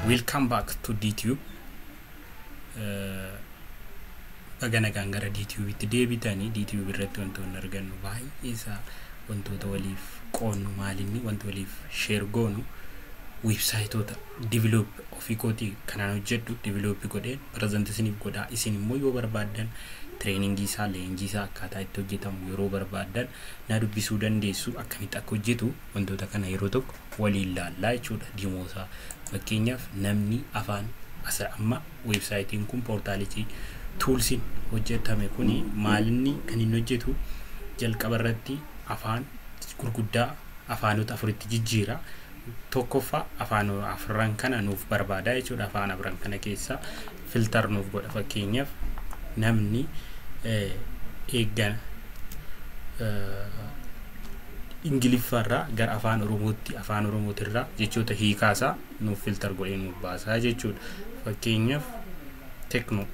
Welcome back to DTube. Baga nagaan gara DTube'itti deebitanii DTube irratti wantoonni argannu baay'ee isaa wantoota waliif qoonnu maalinni wanta waliif sheer goonu websaayitoota diviloop ofii kootii kanaan hojjedhu diviloopii godheen pireezent isiniif godhaa isin immoo yoo barbaaddan tireeningii isaa leenjii isaa akkaataa itti hojjetamu yeroo barbaaddan na dubbisuu dandeessu akkamitti akka hojjetu wantoota kana yeroo tokko waliin laallaa jechuudha dimoosaa fakkeenyaaf namni afaan asa amma weebsaayitiin kun poortaalitii tuulsiin hojjetame kuni maalinni kan inni hojjetu jalqaba irratti afaan gurguddaa afaanota afuritti jijjiira tokkoffaa afaan afran kana nuuf barbaada jechuudha afaan afran kana keessa filtar nuuf godha fakkeenyaaf namni eeggan ingiliffaarraa gara afaan oromootti afaan oromootirraa jechoota hiikaasaa nuuf filtar godhee nuuf baasaa jechuudha fakkeenyaaf tekno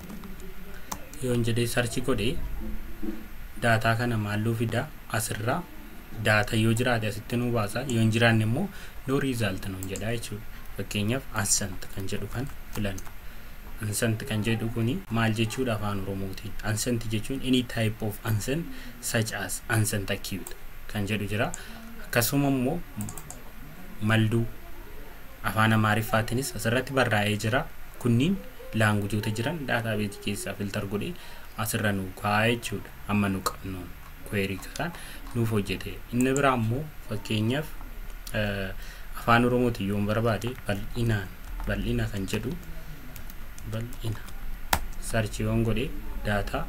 yoon jedhee sarchi godhee daataa kana maalluu fidaa asirraa daata yoo jiraate asitti nu baasa yoo hin jiraanne immoo no riizaalt nuun jedha jechuudha fakkeenyaaf ansant kan jedhu kan filanna ansant kan jedhu kuni maal jechuudha afaan oromootiin ansant jechuun any type of ansant such as ansant acute kan jedhu jira akkasuma immoo malduu afaan amaariffaatiinis asirratti barraa'ee jira kunniin laangujoota jiran daataa beetii keessaa filtar godhee asirra nu kaa'aa jechuudha amma nu qabnuun kweerii kan nuuf hojjete inni biraa immoo fakkeenyaaf afaan oromootiin yoon barbaade bal'inaan bal'ina kan jedhu bal'ina sarchi yoon godhe daataa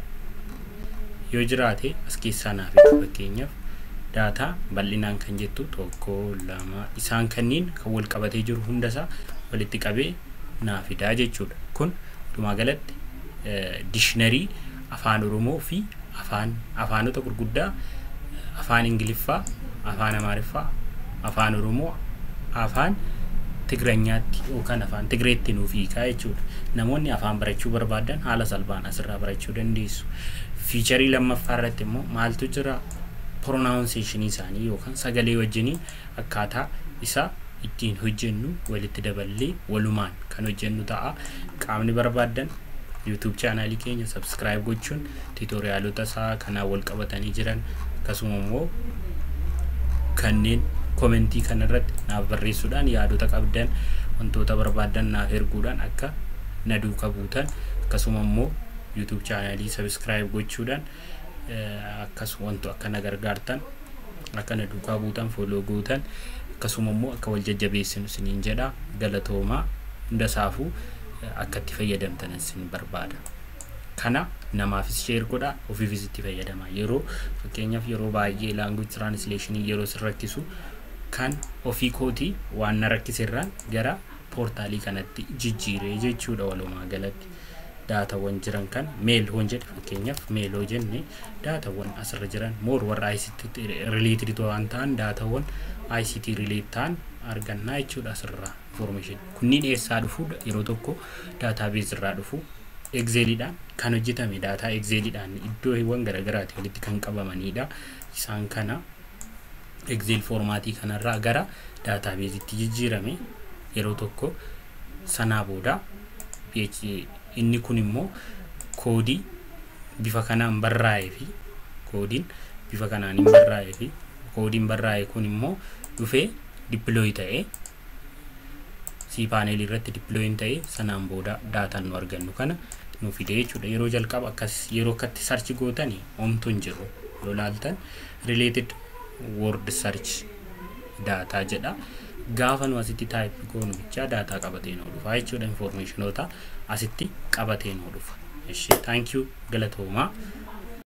yoo jiraate as keessaa naaf fakkeenyaaf daataa bal'inaan kan jettu tokko lama isaan kanniin kan wal qabatee jiru hundasaa walitti qabee naa fidaa jechuudha kun walumaa galatti dishinarii afaan oromoo fi afaan afaanota gurguddaa afaan ingiliffaa afaan amaariffaa afaan oromoo afaan tigranyaatti yookaan afaan tigreetti nuuf hiikaa jechuudha namoonni afaan barachuu barbaadan haala salphaan asirraa barachuu dandeessu fiicharii lammaffaa irratti immoo maaltu jira pronaawunseeshinii isaanii yookaan sagalee wajjiniin akkaataa isaa ittiin hojjennu walitti daballee walumaan kan hojjennu ta'a qaamni barbaadan yuutuub chaanaalii keenya sabskiraayib gochuun tiitoriyaalota isaa kanaan wal qabatanii jiran akkasuma immoo kanneen komentii kanarratti naaf barreessuudhaan yaadota qabdan wantoota barbaadan naaf erguudhaan akka na duuka buutan akkasuma immoo yuutuub chaanaalii sabskiraayib gochuudhaan akkasuma wanto akka na gargaartan akka na duukaa buutan fooloo gootan akkasuma immoo akka wal jajjabeessinu isiniin jedha galatoomaa hundasaafuu akka itti fayyadamtan isin barbaada kana namaafis sheer godha ofiifis itti fayyadama yeroo fakkeenyaaf yeroo baay'ee laanguj tiraansleeshinii yeroo sin rakkisu kan ofii kootii waan na rakkisirraan gara poortaalii kanatti jijjiiree jechuudha walumaa galatti daatawwan jiran kan meel hoon jedhe fakkeenyaaf meeloo jenne daatawwan asirra jiran moor warra ICT rileetid waan ta'an daatawwan ICT rileet ta'an argannaa jechuudha asirraa information kunniin eessaa dhufu yeroo tokko daataabeez irraa dhufu egzeeliidhaan kan hojjetame daataa egzeeliidhaan iddoowwan garaagaraati walitti kan qabamanidha isaan kana egzeel foormaatii kanarraa gara daataabeezitti jijjiirame yeroo tokko sanaa booda inni kun immoo koodii bifa kanaan barraa'ee fi koodiin bifa kanaan hin barraa'ee fi koodiin barraa'e kun immoo dhufee dippilooyi ta'ee si paaneelii irratti dippilooyin ta'ee sanaan booda daataan nu argannu kana nu fide jechuudha yeroo jalqaba akkas yeroo akkatti sarchi gootanii omtu hin jiru yoo laaltan related word search daataa jedha gaafa nu asitti taayip goonu bichaa daataa qabatee nu dhufa jechuudha informationoota asitti qabatee nu dhufa. Thank you galatoomaa.